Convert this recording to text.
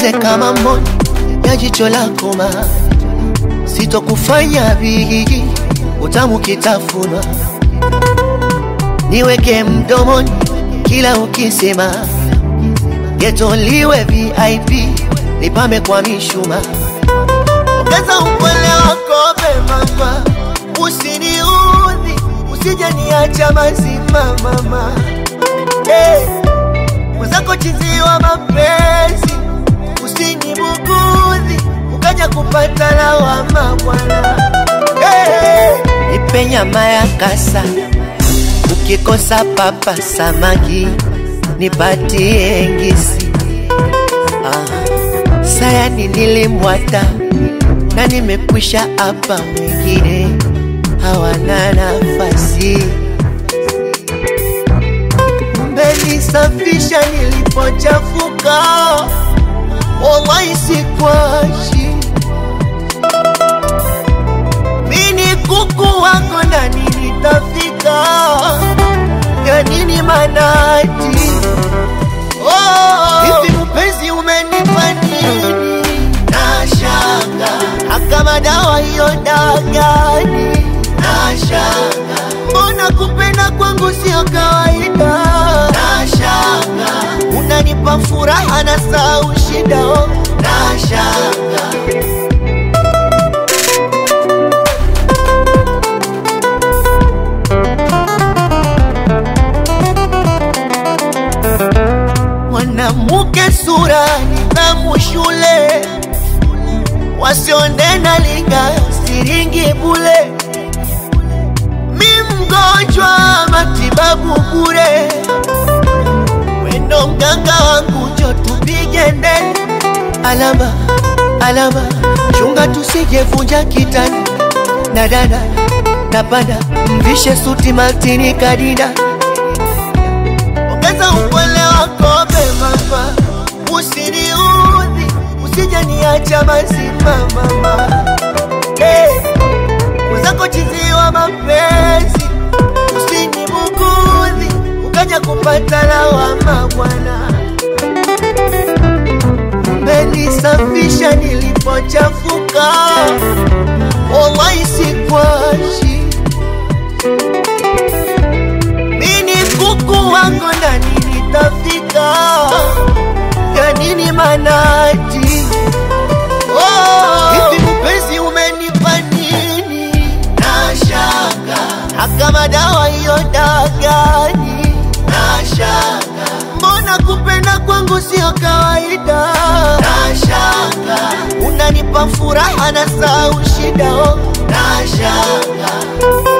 nitunze kama mboni ya jicho lako ma sitokufanya bigi utamu kitafunwa niweke mdomoni kila ukisema getoliwe VIP nipame kwa mishuma ongeza upole wako mama usiniudhi usije niacha mazima mama hey. mwenzako chiziwa mapenzi usinibugudhi ukaja kupata lawama bwana hey. nipe nyama ya kasa ukikosa papa samaki nipatie ngisi ah. sayani nilimwata na nimekwisha hapa wengine hawana nafasi mmenisafisha nilipochafuka wallahi sikwashi mini kuku wako ndani nitafika ya nini manati oh, hivi mpenzi umenipa nini nashanga akama dawa hiyo dagani nashanga mbona kupenda kwangu sio kawaida nashanga unanipa furaha na sau shida oh. nashanga mwanamke sura nidhamu shule wasionena linga siringi bule mi mgonjwa matibabu bure wendo mganga wangu jo tupige ndeni alama alama chunga tusijevunja kitani na dada napanda mvishe suti matini kadida ongeza upole wako mama usiniudhi usije niacha mazima mama hey. mwenzako chiziwa mapenzi usinibugudhi ukaja kupata lawama bwana mmenisafisha nilipochafuka wallahi sikwashi mini kuku wako ndani nitafika ya nini manati oh, hivi mpenzi umenipa nini nashanga akama dawa hiyo dagani nashanga mbona kupenda kwangu sio kawaida nashanga unanipa furaha na sau shida oh. nashanga